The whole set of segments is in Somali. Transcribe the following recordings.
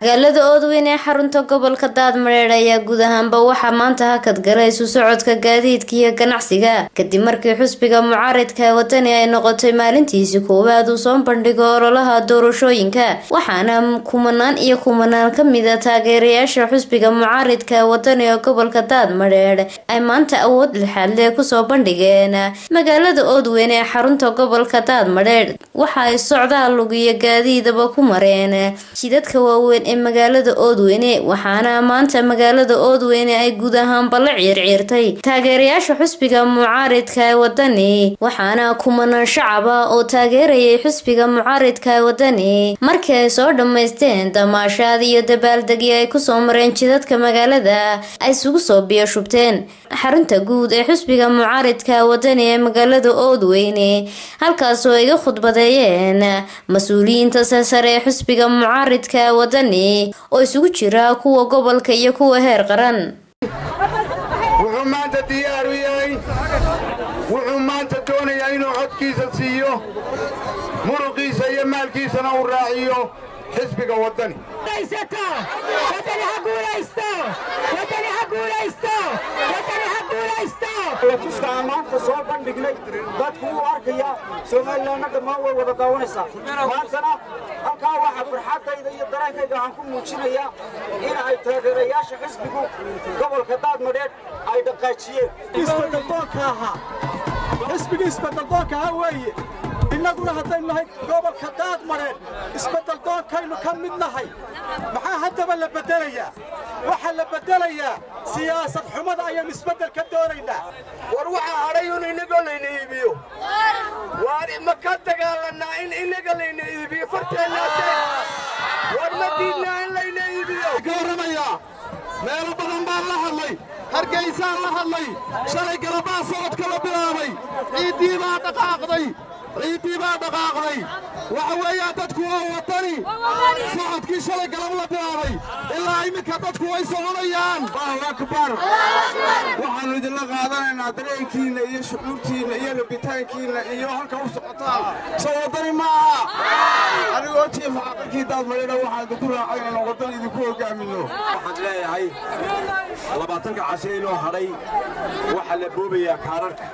magaalada oodweyn ee xarunta gobolka daadmareedh ayaa guud ahaanba waxaa maanta hakad galay isu socodka gaadiidka iyo ganacsiga kadib markii xusbiga mucaaridka wadani ay noqotay maalintiisi koowaad uu soo bandhigo ololaha doorashooyinka waxaana kumanaan iyo kumanaan kamida taageerayaasha xusbiga mucaaridka wadani ee gobolka daadmareedh ay maanta awood lixaadle kusoo bandhigeen magaalada oodweyn ee xarunta gobolka daadmareedh waxa ay socdaal lug iyo gaadiidaba ku mareen jidadka waaweyn ee magaalada oodweyne waxaana maanta magaalada oodweyne ay guud ahaanba la ciirciirtay taageerayaasha xusbiga mucaaridka ee wadani waxaana kumanaan shacaba oo taageerayay xusbiga mucaaridka ee wadani markii ay soo dhammaysteen damaashaad iyo dabaaldegi ay kusoo mareen jidadka magaalada ay isugu soo biyashubteen xarunta guud ee xusbiga mucaaridka wadani ee magaalada oodweyne halkaasoo iga khudbadeeyeen mas-uuliyiinta sasare ee xusbiga mucaaridka wadani oo isugu jira kuwa gobolka iyo kuwa heer qaran wuxuu maanta diyaar u yahay wuxuu maanta doonayaa inuu codkiisa siiyo muruqiisa iyo maalkiisana uu raaciyo xisbiga waddani tuska aan maanta soo bandhignay dadku wuu arkaya somalilanna dhammaan way wada daawanaysaa maantana halkaa waxaa farxaddayda iyo dareenkayga waxaan ku muujinayaa in ay taageerayaasha xisbigu gobolka daadmadheedh ay dhaqaajiyeen isbeddeldoonka ahaa xisbigii isbeddeldoonka ahaa weeye innaguna haddaynu nahay gobolka daadmadheedh isbeddeldoonkaynu ka mid nahay maxaa haddaba la beddelayaa waxaa la beddelayaa siyaasad xumada ayaynu isbeddel ka doonaynaa war waxaa hadhay un inagoo layna iibiyo waar ma ka dagaalannaa in inaga layna iibiyo farteennaase war ma diidnaa in layna iibiyo ka warramayaa meelo badan baan la hadlay hargaysaan la hadlay shalay galabaa socodka la bilaabay ciiddii baa dhaqaaqday ciiddii baa dhaqaaqday waxa weeyaa dadku waa waddani socodkii shalay galab la bilaabay ilaa iminka dadku way soconayaan allahu akbar waxaannu idinla qaadanaynaa dareenkiinna iyo shucuurtiinna iyo rabitaankiinna iyo halka u socotaan soo waddani ma aha anigoo jiifa aqalkii daadmadhina waxaan idinku raacay inaan waddani idinku hogaaminno waxaan leeyahay labaatanka cashe inoo hadhay waxaa la boobayaa kaararka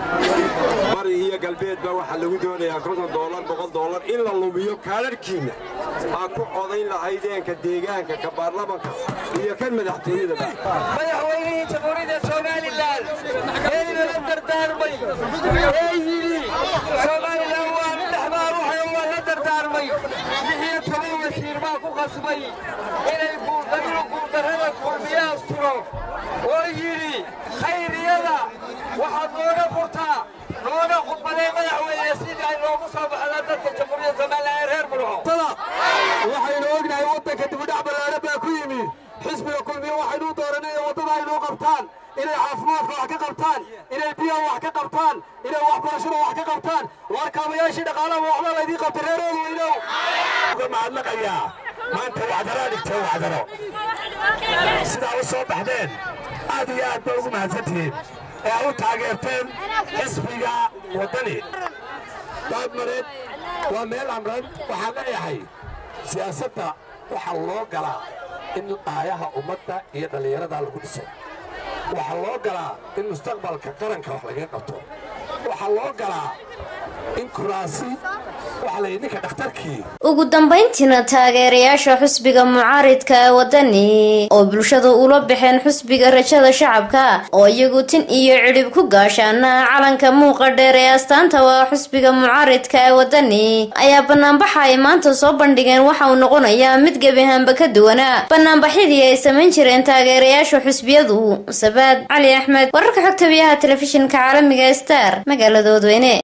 bari iyo galbeedba waxaa lagu doonayaa konton doolar boqol doolar in la lumiyo kaararhkiinna aad ku codayn lahaydeenka deegaanka ka baarlamanka iyo kan madaxtooyadaba madaxweynihii jamhuuriyadda somalilan eynala dardaarmay ee yidhi somalilan waa dhexbaa ruuxay waa la dardaarmay lixiyo toban wasiir baa ku qasbay inay inuu guuldarrada kulmiye asturo oo yidhi khayriyada waxaad nooga furtaa nooga khudbadee madaxweyne sidii ay noogu soo baxdaa dadka jamhuuriyadda somalilan ee reer burco waxaynu ognahay waddanka dibudhac ballaadhan baa ku yimi xisbiga kulmiye waxaynu u dooranay waddada aynuu qabtaan inay caafimaadka wax ka qabtaan inay biyaha wax ka qabtaan inay waxbarashada wax ka qabtaan waar kaabayaashii dhaqaalaha waxba laydii qabta reeroodu weynow uga mahadnaqayaa maanta wacdaraa dhigtee wacdaro sidaa u soo baxdeen aad iyo aad baa ugu mahadsantihiin ee u taageerteen xisbiga waddani daadmareed waa meel amran waxaan leeyahay siyaasadda waxaa loo galaa in aayaha ummadda iyo dhallinyarada lagu dhiso waxaa loo galaa in mustaqbalka qaranka wax lagaga qabto waxaa loo galaa in kuraasi waxa la yidhi ninka dhakhtarkii ugu dambeyntiina taageerayaasha xusbiga mucaaridka ee wadani oo bulshada ula baxeen xusbiga rajada shacabka oo iyagu tin iyo cidhib ku gaashaana calanka muuqa dheer ee astaanta waa xusbiga mucaaridka ee wadani ayaa banaanbaxa ay maanta soo bandhigeen waxa uu noqonayaa mid gebiahaanba ka duwana banaanbaxyadii ay samayn jireen taageerayaasha xusbiyadu sabaad cali axmed wararka xogta biyaha telefishinka caalamiga star magaalada oodweyne